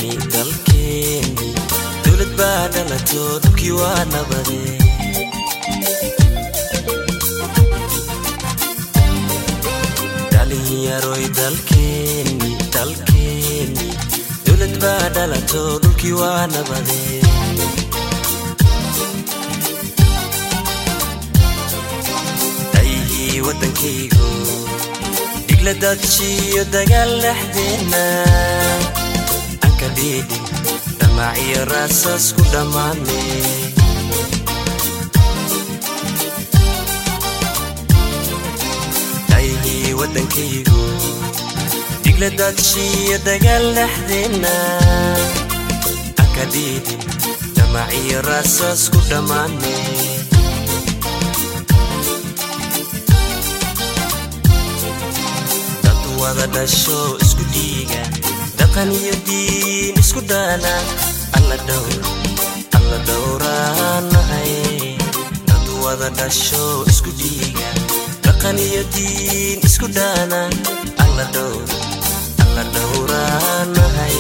dalkeeni dalkeeni dowlad baa dhalato dhulkii waa nabade dhalinyaroy dalkeeni dalkeeni dowlad baa dhalato dhulkii waa nabade dayihii waddankaygu dhigla dadshiyo dagaal dhexdeenna aan ka dhiidhin dhamaaciyo raasaas ku dhammaane dayihii waddankaygu dhigla dadshiyo dagaal dhexdeenna aan ka dhiidhin dhamaaciyo raasaas ku dhammaane wada dhasho isku dhiiga dhaqan iyo diin isku dhaana alla dhowr alla dhowraanahay dad wada dhasho isku dhiiga dhaqan iyo diin isku dhaana alla dhowr alla dhowraanahay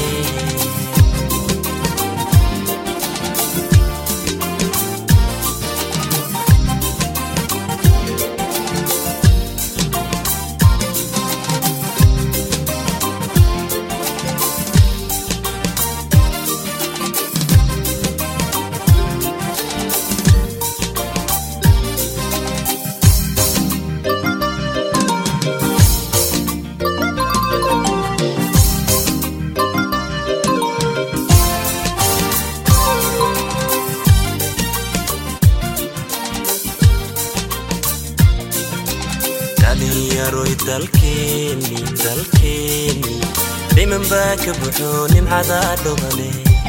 dhalinyaroy dalkeeni dalkeeni dhiman baa ka buxo nimcada dhobale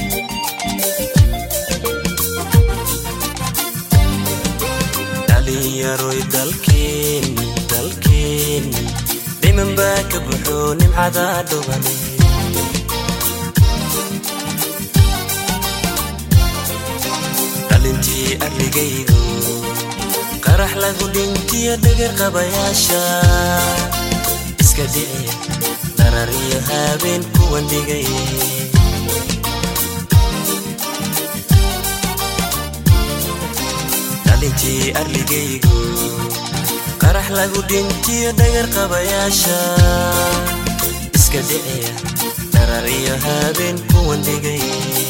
dhalinyaroy dalkeeni dalkeeni dhiman baa ka buxo nimcada dhobale dhalintii arligaygu qarax lagu dhintiyo dhagar qabayaasha iska dhiciya darar iyo habeen kuwan dhigay dhalintii arligaygu qarax lagu dhintiyo dhagar qabayaasha iska dhiciya darar iyo habeen kuwan dhigay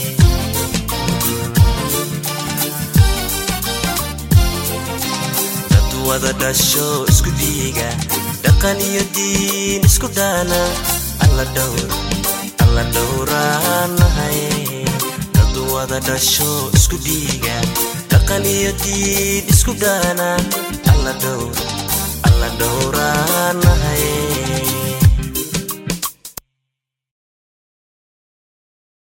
wada dhasho isku dhiiga dhaqan iyo diin isku dhaana alla dhowr alla dhowraanahay dad wada dhasho isku dhiiga dhaqan iyo diin isku dhaana alla dhowr alla dhowraanahay